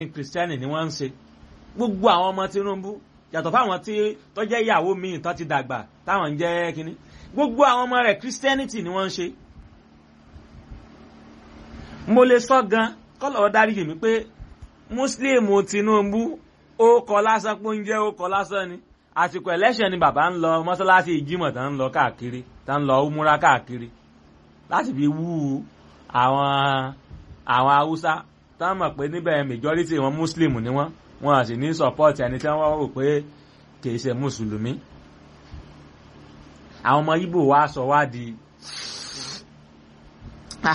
kìrìsìtẹ́nì ni wọ́n ń ṣe gbogbo àwọn ọmọ Tinubu yàtọ̀ fáwọn tí tó jẹ́ ìyàwó míì tó ti dàgbà táwọn ń jẹ́ kínní gbogbo àwọn ọmọ rẹ̀ christianity ni wọ́n ń ṣe. mo lè sọ gan kọ́lọ̀ dáríjì mi pé Muslim Tinubu ó kọ lásán pé oúnjẹ ó kọ lásán ni àsìkò election ni bàbá ń lọ mọ́sálásí ìjímọ̀ tá ń lọ káàkiri tá ń lọ múra káàkiri láti fi wú àwọn àwọn haúsá tá mọ̀ pé níbẹ̀ majority wọn Muslim ni wọ́n wọn sì ní support ẹni tí wọ́n rò pé kì í ṣe mùsùlùmí àwọn ọmọ Ìgbò wa sọ wá di